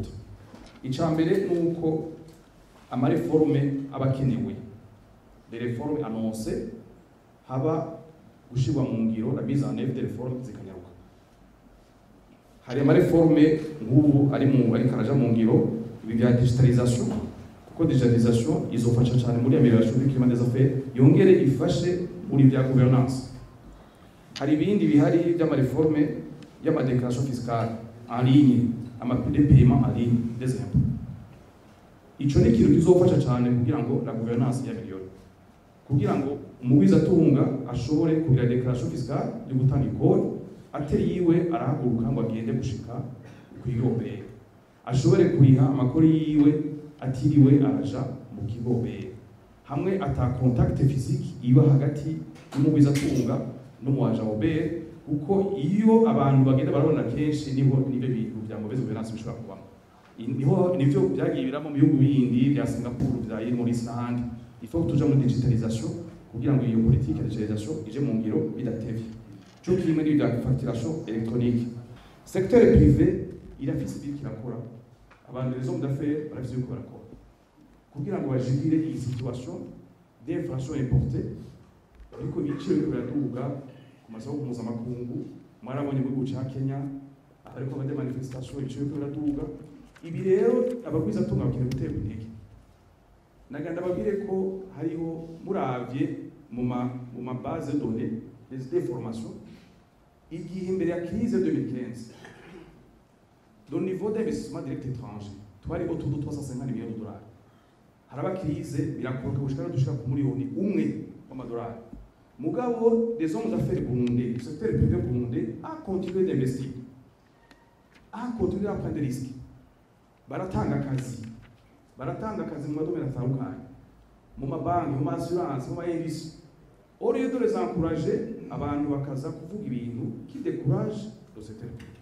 yihuta icya mbere ni uko amareforme aba akenewe les réformes annoncées haba gushyirwa mu ngiro la mise en œuvre des réformes zikanyaruka hari amareforme nk'ubu ari mu ariko araja mu ngiro ibi bya digitalisation kuko digitalisation izofasha cyane muri amélioration du climat des affaires yongere ifashe muri bya gouvernance hari ibindi bihari by'amareforme y'amadéclaration fiscale en ligne amapide paiement en ligne des impôts ico ni ikintu kizofasha cyane kugira ngo la gouvernance y'ameliore kugira ngo umugwizatunga ashobore kugira déclaration fiscale yo gutanga ikori atari yiwe arahaguruka ngo agende gushika kw'irobere ashobore kuriha amakori yiwe atiriwe araja mu kigobere hamwe ata contact physique iba hagati y'umugwizatunga n'umuwaja obere kuko iyo abantu bagenda barabona kenshi niho nibyo bintu bya mauvaise gouvernance bishobora kubamo niho nivyo byagiye biramo mu bihugu bindi bya Singapore bya Maurice n'ahandi il faut tuja muri digitalisation kugira ngo iyo politique ya digitalisation ije mu ngiro bidatevye cyo kimwe n'ibya facturation électronique secteur privé irafise ibyo kirakora abantu les hommes d'affaires barafise ibyo barakora kugira ngo bajigire iyi situation d'inflation importée ariko ibiciro biriko biraduga ku masoko mpuzamakungu mwarabonye mu gihugu ca Kenya ariko bade manifestation ibiciro biriko biraduga ibi rero abagwizatunga bakeneye guterwa intege naganda babwire ko hariho muravye mu ma mu ma base de données des informations igihe imbere ya crise 2015 le niveau d'investissement direct étranger twari autour de 350 millions de dollars haraba crise birakoroka gushika dushika ku miliyoni umwe w'amadolari mugabo des hommes d'affaires burundais le secteur privé burundais a continué d'investir a continué à prendre des risques baratanga akazi baratanga akazi mu madomero atandukanye mu mabanki mu maassurance mu maindustrie au lieu de les encourager abantu bakaza kuvuga ibintu qui décourage le secteur privé